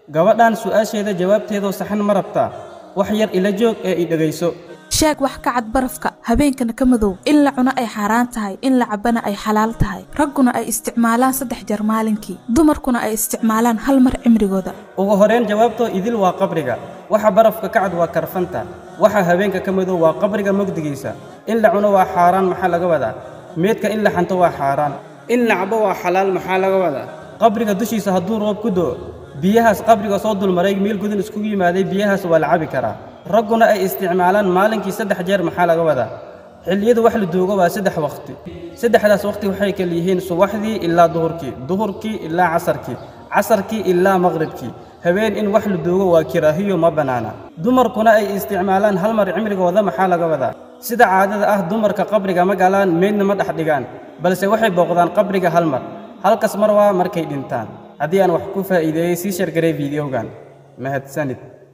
gabadhan su'aasheeda jawaabteedoo saxan ma rabtaa wax yar ila joog ee i dhegayso sheeg wax ka cad barafka habeenkana ka madow in la cuno ay xaaraan tahay in la cabbana ay xalaal tahay ragguna ay isticmaalaan saddex jeer maalinkii dumarkuna ay isticmaalaan hal mar cimrigooda ugu horrayn jawaabtoo idil waa qabriga waxa barafka ka cad waa karfanta waxa habeenka ka madow waa qabriga mogdigiisa in la cuno waa xaaraan maxaa laga wadaa meedka in la xanto waa xaaraan in la cabo waa xalaal maxaa laga wadaa qabriga dushiisa hadduu roob ku do'o biyahaas qabriga soo dulmaray meel gudun iskugu yimaaday biyahaas waa la cabi karaa ragguna ay isticmaalaan maalinkii saddex jeer maxaa laga wadaa xilliyadu wax la duugo waa saddex wakhti saddexdaas wakhti waxay kala yihiin subaxdii ilaa duhurkii duhurkii ilaa casarkii casarkii ilaa maqribkii habeen in wax la duugo waa kiraahiyo ma bannaana dumarkuna ay isticmaalaan hal mar cimrigooda maxaa laga wadaa sida caadada ah dumarka qabriga ma galaan meydna ma dhex dhigaan balse waxay booqdaan qabriga hal mar halkas mar waa markay dhintaan haddii aan wax ku faa'iideeyey sii shargaray fiidiyogan mahadsanid